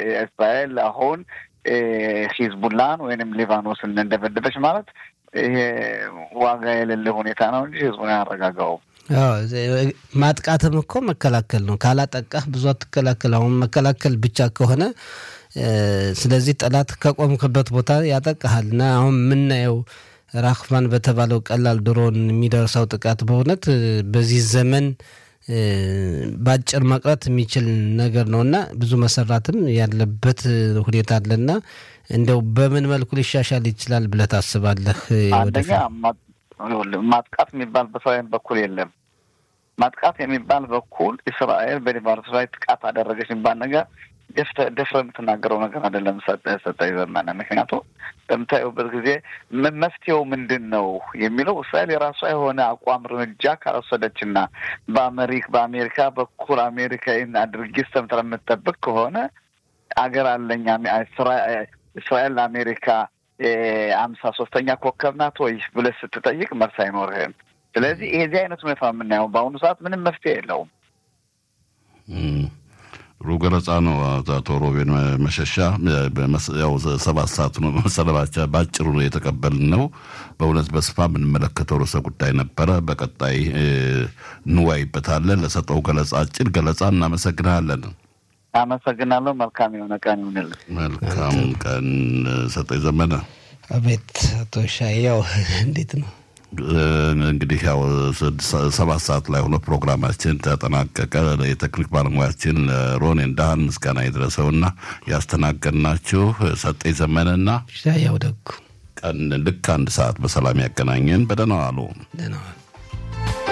እስራኤል አሁን ሂዝቡላን ወይንም ሊባኖስን እንደበደበች ማለት ይሄ ዋጋ የሌለ ሁኔታ ነው እንጂ ህዝቡን አያረጋጋውም። ማጥቃትም እኮ መከላከል ነው። ካላጠቃህ ብዙ አትከላከል። አሁን መከላከል ብቻ ከሆነ ስለዚህ ጠላት ከቆምክበት ቦታ ያጠቃሃል እና አሁን የምናየው ራክፋን በተባለው ቀላል ድሮን የሚደርሰው ጥቃት በእውነት በዚህ ዘመን በአጭር መቅረት የሚችል ነገር ነው እና ብዙ መሰራትም ያለበት ሁኔታ አለና እንደው በምን መልኩ ሊሻሻል ይችላል ብለህ ታስባለህ? አንደኛ ማጥቃት የሚባል በእስራኤል በኩል የለም። ማጥቃት የሚባል በኩል እስራኤል በሊባኖስ ላይ ጥቃት አደረገች የሚባል ነገር ደፍረ የምትናገረው ነገር አይደለም። ሰጠኝ ዘመነ ምክንያቱም በምታየውበት ጊዜ መፍትሄው ምንድን ነው የሚለው እስራኤል የራሷ የሆነ አቋም እርምጃ ካልወሰደች እና በአሜሪክ በአሜሪካ በኩል አሜሪካ ይህን አድርጊ ሰምተህ የምትጠብቅ ከሆነ አገር አለኝ እስራኤል ለአሜሪካ አምሳ ሶስተኛ ኮከብ ናት ወይ ብለህ ስትጠይቅ መልስ አይኖርህም። ስለዚህ የዚህ አይነት ሁኔታ የምናየው በአሁኑ ሰዓት ምንም መፍትሄ የለውም። ጥሩ ገለጻ ነው አቶ ሮቤን መሸሻ። ያው ሰባት ሰዓት ነው መሰለባቸው በአጭሩ ነው የተቀበልን ነው። በእውነት በስፋ የምንመለከተው ርዕሰ ጉዳይ ነበረ። በቀጣይ እንዋይበታለን። ለሰጠው ገለጻ አጭር ገለጻ እናመሰግናለን። አመሰግናለሁ። መልካም የሆነ ቀን ይሁንልን። መልካም ቀን ሰጠኝ ዘመነ። አቤት አቶ ሻያው እንዴት ነው? እንግዲህ ያው ሰባት ሰዓት ላይ ሆኖ ፕሮግራማችን ተጠናቀቀ። የቴክኒክ ባለሙያችን ሮን እንዳህን ምስጋና የደረሰውና ያስተናገድናችሁ ሰጠኝ ዘመነና ሻያው ደጉ ቀን ልክ አንድ ሰዓት በሰላም ያገናኘን። በደህና ዋሉ። ደህና ዋሉ።